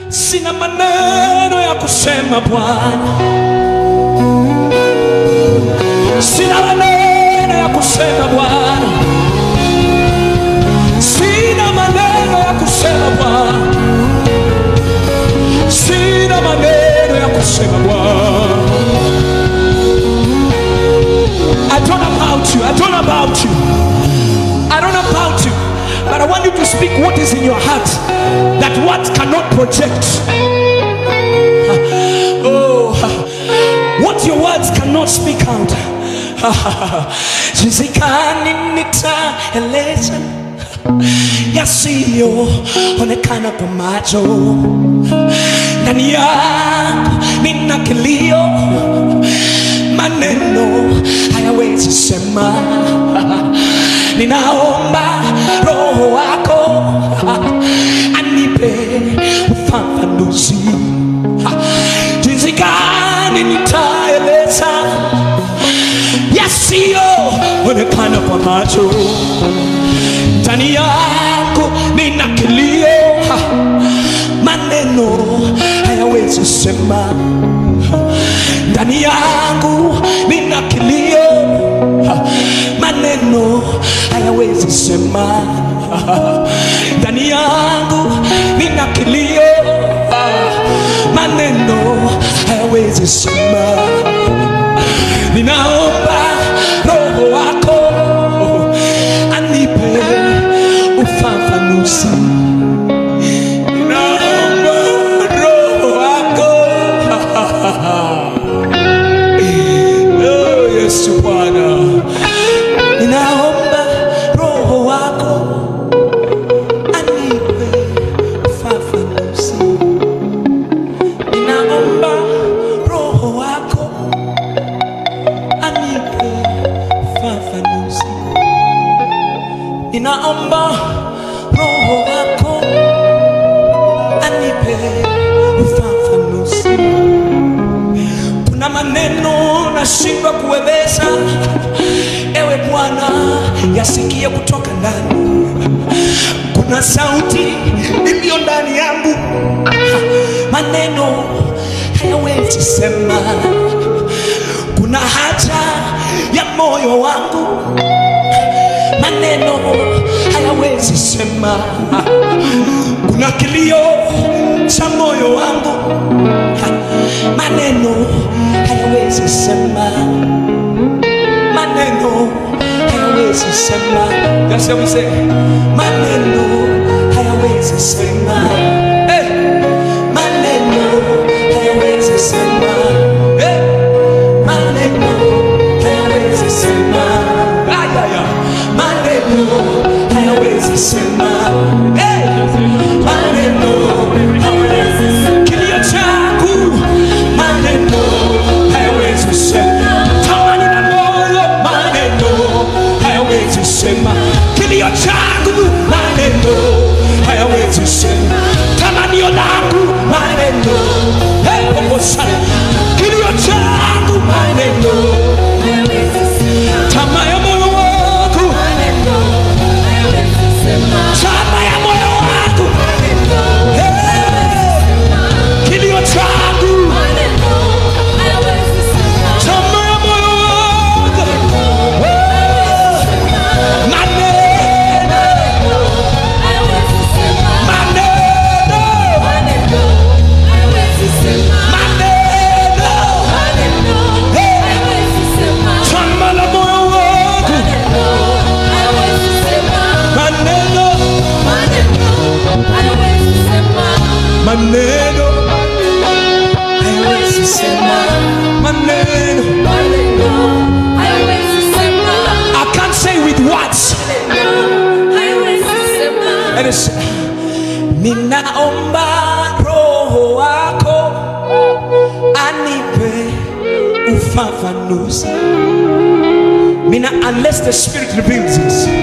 sina maneno ya kusema Bwana, sina maneno ya kusema Bwana, sina maneno ya kusema Bwana, sina maneno ya kusema Bwana. I don't know about you. I don't know about you. I don't know about you. But I want you to speak what is in your heart. That what cannot project. Oh, what your words cannot speak out. Jinsi gani nitaeleza yasiyoonekana kwa macho. Ndani yangu nina kilio maneno hayawezi sema. Ninaomba Roho wako anipe ufafanuzi, jinsi gani nitaeleza yasiyoonekana kwa macho. Ndani yako nina kilio, maneno hayawezi sema ndani yangu nina kilio, maneno hayawezi sema. Ndani yangu nina kilio, maneno hayawezi sema. Ninaomba Roho wako anipe ufafanuzi. Ninaomba Roho wako Oh, Yesu Bwana, ninaomba Roho wako anipe ufafanuzi. Ninaomba Roho wako anipe ufafanuzi. Ninaomba Roho wako anipe ufafanuzi kuna maneno nashindwa kueleza. Ewe Bwana, yasikie kutoka ndani. Kuna sauti iliyo ndani yangu, maneno hayawezi sema. Kuna haja ya moyo wangu, maneno hayawezi sema. Kuna kilio cha moyo wangu maneno hayawezi sema, maneno hayawezi sema. That's what we say. Maneno hayawezi sema. Hey. Maneno hayawezi sema. Hey. Maneno hayawezi sema. Ay, ay, ay. Maneno hayawezi sema. Hey. Maneno hayawezi sema. Kilio changu maneno hayawezi sema. Tamani na moyo maneno hayawezi sema. Kilio changu maneno hayawezi sema. Tamanio langu maneno hey, Mungu sana. Kilio changu maneno tamaa ya moyo wangu tamaa ya moyo wangu hey, kilio changu tamaa ya moyo wangu maneno maneno maneno tamaa la moyo wangu maneno maneno hayawezi sema maneno I can't say with words And it's, ninaomba roho wako anipe ufafanuzi Mina, unless the spirit reveals it